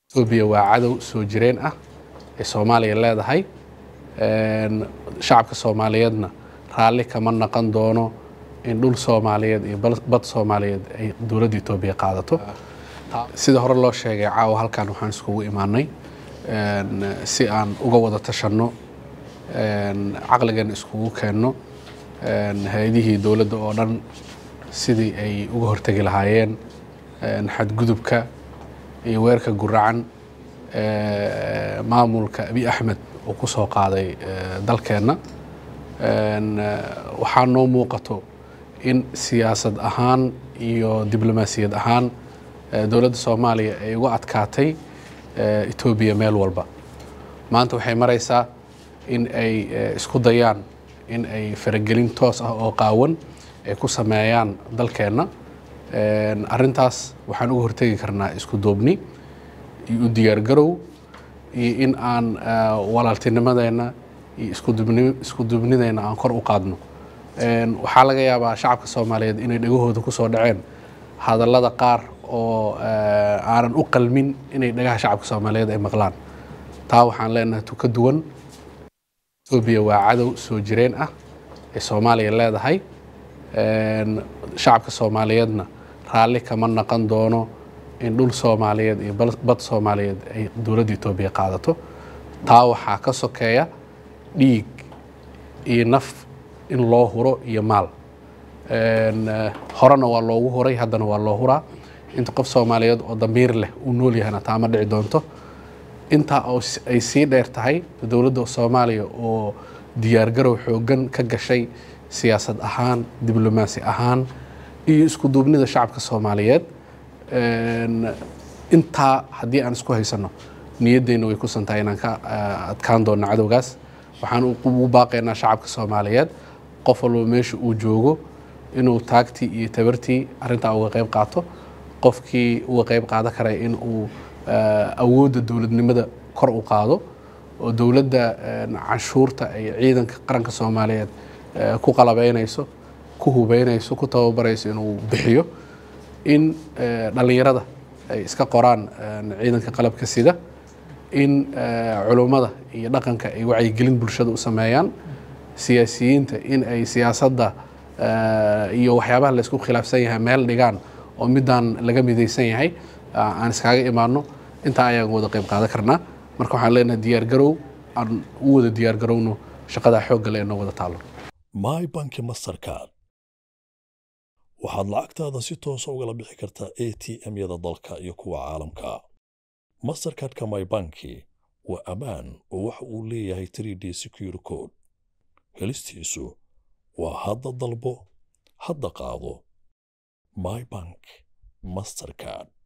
etoobiya waa cadow soo jireen ah ee soomaaliya leedahay shacabka soomaaliyeedna raalli kama naqon doono in dhul soomaaliyeed iyo bad soomaaliyeed ay dowladda etoobiya qaadato sida hore loo sheegay caawa halkan waxaan iskugu imaanay si aan uga wada tashanno caqligan iskugu keenno hay-adihii dowladda oo dhan sidii ay uga hortegi lahaayeen xadgudubka iyo weerka guracan maamulka abi axmed uu ku soo qaaday dalkeenna waxaa noo muuqato in siyaasad ahaan iyo diblomaasiyad ahaan dowladda soomaaliya ay uga adkaatay etoobiya meel walba maanta waxay maraysaa in ay isku dayaan in ay faragelin toos ah oo qaawan ay ku sameeyaan dalkeenna arrintaas waxaan uga hortegi karnaa isku duubni iyo u diyaargarow iyo in aan walaaltinimadeenna iyo isku duubnideenna aan kor u qaadno waxaa laga yaabaa shacabka soomaaliyeed inay dhegahooda ku soo dhaceen hadallada qaar oo aanan u qalmin inay dhagaha shacabka soomaaliyeed ay maqlaan taa waxaan leenahay tu ka duwan etoobiya waa cadow soo jireen ah ee soomaaliya leedahay shacabka soomaaliyeedna raalli kama naqon doono in dhul soomaaliyeed iyo bad soomaaliyeed ay dowladda etoobiya qaadato taa waxaa ka sokeeya dhiig iyo naf in loo huro iyo maal horena waa loogu huray haddana waa loo huraa inta qof soomaaliyeed oo damiir leh uu nool yahayna taa ma dhici doonto intaa oo ay sii dheer tahay dowladda soomaaliya oo diyaargarow xooggan ka gashay siyaasad ahaan diblomaasi ahaan iyo isku duubnida shacabka soomaaliyeed intaa haddii aan isku haysanno niyaddeenna way kusan tahay inaan ka adkaan doonno cadowgaas waxaan ugu baaqaynaa shacabka soomaaliyeed qof walba meesha uu joogo inuu taagtii iyo tabartii arrintaa uga qayb qaato qofkii uga qayb qaadan karay in uu awoodda dowladnimada kor u qaado oo dowladda canshuurta ay ciidanka qaranka soomaaliyeed ku qalabeynayso ku hubeynayso ku tababarayso inuu bixiyo in dhallinyarada ay iska qoraan ciidanka qalabka sida in culummada iyo dhaqanka ay wacyigelin bulshada u sameeyaan siyaasiyiinta in ay siyaasadda iyo waxyaabaha laysku khilaafsan yahay meel dhigaan oo midaan laga midaysan yahay aan iskaaga imaano intaa ayaan wada qayb qaadan karnaa marka waxaan leenahay diyaargarow aan u wada diyaargarowno shaqadaa xoogga le ee noo wada taalo my banki mastercard waxaad lacagtaada si toosa ugala bixi kartaa a t m-yada dalka iyo kuwa caalamka mastercardka my banki waa ammaan oo waxa uu leeyahay 3d secure code helistiisu waa hadda dalbo hadda qaado my bank mastercard